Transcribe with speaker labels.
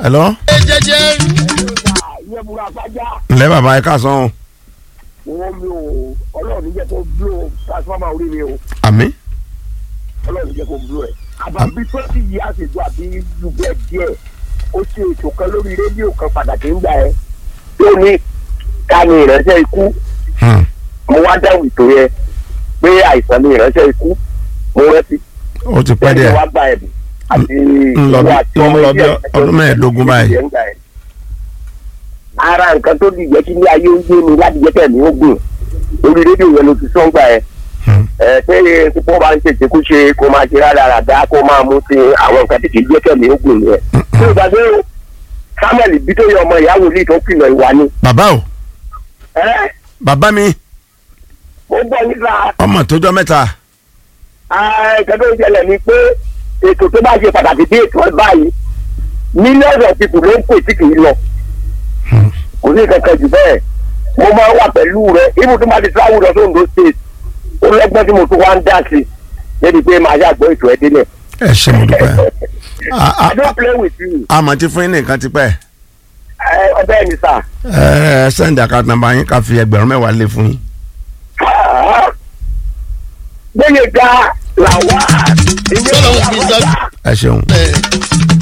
Speaker 1: hello.
Speaker 2: jẹjẹ.
Speaker 3: ìyẹn múra fájá
Speaker 1: ǹlẹ́ bàbá ẹ káàsán o.
Speaker 3: wọn mi ò ọlọ́run ní jẹ́ kó blow transformer orí mi o
Speaker 1: àmì.
Speaker 3: ọlọ́run ní jẹ́ kó blow ẹ̀. àbàbí twenty years ago àbí ju bẹ́ẹ̀ díẹ̀ ó ṣe ètò kan lórí rédíò kan pàtàkì ńgbà ẹ tó ní ká ní ìránṣẹ́ ikú
Speaker 1: Hmm.
Speaker 3: mo wá dáhùn ètò yẹn pé àìsàn ní ìránṣẹ́ ikú mo rántí
Speaker 1: ó ti pẹ́
Speaker 3: bẹ́ẹ̀ ni
Speaker 1: díẹ̀.
Speaker 3: wá gba ẹ̀bùn àti
Speaker 1: ń lọ bí-
Speaker 3: ìwọ àti
Speaker 1: ń
Speaker 3: ọmọ
Speaker 1: lọ bí
Speaker 3: ilé ẹ̀
Speaker 1: ọdún mẹ́ẹ̀ẹ́dógún báyìí.
Speaker 3: ẹ̀ ń gbà ẹ̀. ara nǹkan tó di ìjẹ́ kí ní ayé ń gbé mi láti jẹ́ kẹ́mi ó gùn orí rédíò yẹn ló ti sọ́ngbà ẹ̀
Speaker 1: Hmm.
Speaker 3: ẹ pé púpọ̀ bá ń ṣèṣe kú ṣe kó máa ṣe rádaràdá kó máa mú sí àwọn nǹkan tí kì í jẹ́ kẹ́mi ó gùn yẹn. tí o gbàgbé o samuel bí tó yẹ ọmọ ìyá wòlíì tó kìlọ̀ ìwà ni.
Speaker 1: bàbá o
Speaker 3: ẹ
Speaker 1: bàbá mi
Speaker 3: mo gbọ́ nípa
Speaker 1: ọmọ tójọ́ mẹ́ta.
Speaker 3: nǹkan tó ń ṣẹlẹ̀ ni pé ètò tó bá ṣe pàtàkì bí ètò ẹ̀ báyìí millions of people ló ń pè tí kì í lọ
Speaker 1: Hmm.
Speaker 3: kò sí kankan jù bẹ́ẹ̀ mo máa ń wà pẹ̀lú rẹ ibi tó máa ti travel lọ sóńdó state ó lọ́gbọ́n tí mo tún wá ń dá sí débi pé màá ṣàgbọ́ ètò ẹ̀ délẹ̀.
Speaker 1: ẹ ṣe mo dúpẹ́. A- a-
Speaker 3: I don't play with you.
Speaker 1: àmọ́ tí fún yín nìkan ti pẹ́.
Speaker 3: ẹ ọbẹ̀ ni sà.
Speaker 1: ẹ ẹ sẹ́ńdì àkáǹtì nàmbà yín ká fi ẹgbẹ̀rún mẹ́wàá lé fún yín.
Speaker 3: gbẹ̀yẹ̀ ga làwa.
Speaker 2: Tọ́lọ̀ ń fi sọ-
Speaker 1: ẹ ṣeun.
Speaker 2: ẹ